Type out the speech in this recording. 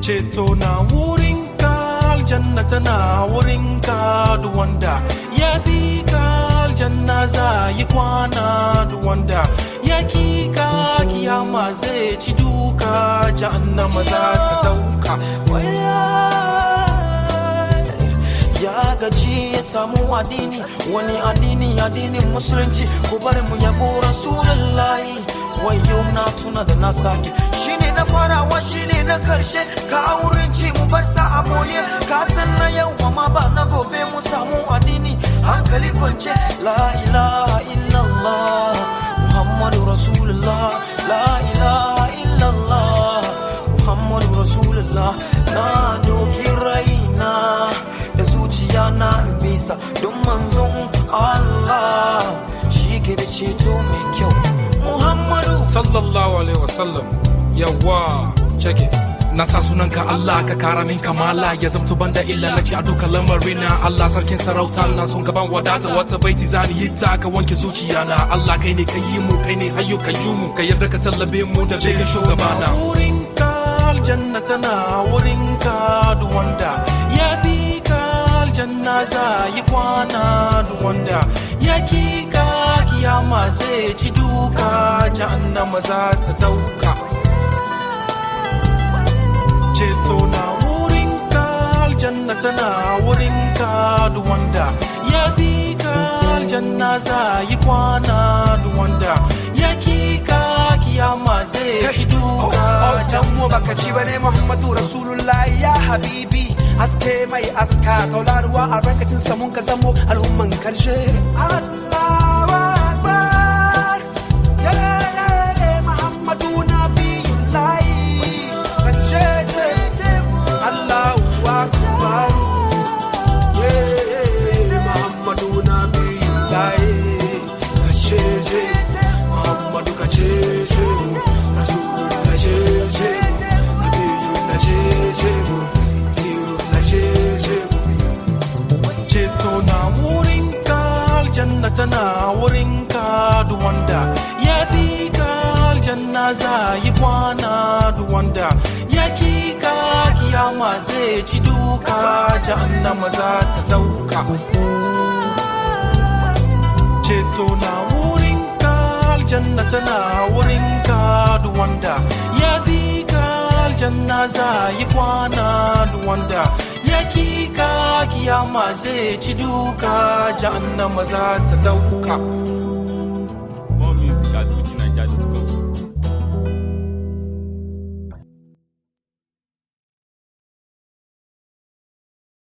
ceto na wurinka aljanna tana wurinka duk wanda ya bi ka aljanna za yi kwana duk wanda ya ki ka kiyama zai ci duka jahannama za ta dauka ya gaji ya samu addini wani addini addinin musulunci ku bari mu yabo rasulullahi wayo na tuna da na sake shine na farawa shine na karshe ka auren ci mu bar sa amoniya ka san na yau ma ba na gobe mu samu addini hankali kwance la ilaha illallah muhammadu rasulullah la ilaha illallah muhammadu rasulullah na doki raina da zuciya na bisa don manzon Allah shi ke da ceto mai kyau muhammadu sallallahu alaihi wasallam yawa check it na sa sunanka Allah ka kara min kamala ya zamto banda illa na ci a duka lamarina Allah sarkin sarauta na son gaban wadata wata baiti zani yi ta ka wanke zuciya na Allah kai ne ka yi mu kai ne hayyo ka yi mu ka yarda ka tallabe mu da kai shugabana wurinka aljanna tana wurinka duk wanda ya bi ka aljanna za yi kwana duk wanda ya ki ka kiyama zai ci duka jahannama za ta dauka ceto na wurinka aljanna tana wurinka duk wanda ya bi ka aljanna za yi kwana duk wanda ya ki ka kiyama zai ci duka dan mu baka ci bane Muhammadu Rasulullahi ya habibi haske mai aska taularuwa a barkacin samun ka zamo al'umman karshe Allahu Akbar ya ya Muhammadu nabiyullahi kace ce Allahu Akbar ya Muhammadu nabiyullahi kace ce Muhammadu kace ce mu Rasulullah kace ce mu Nabiyyu kace ce mu Siru kace ce mu ceto na wurinka aljanna tana wurinka duk wanda ya bi ka aljanna za yi kwana duk wanda ya ki ka kiyama zai ci duka jahannama za ta dauka ceto na wurinka aljanna tana wurinka duk wanda ya bi ka aljanna za yi kwana duk wanda ya ki ka kiyama zai ci duka jahannama za ta dauka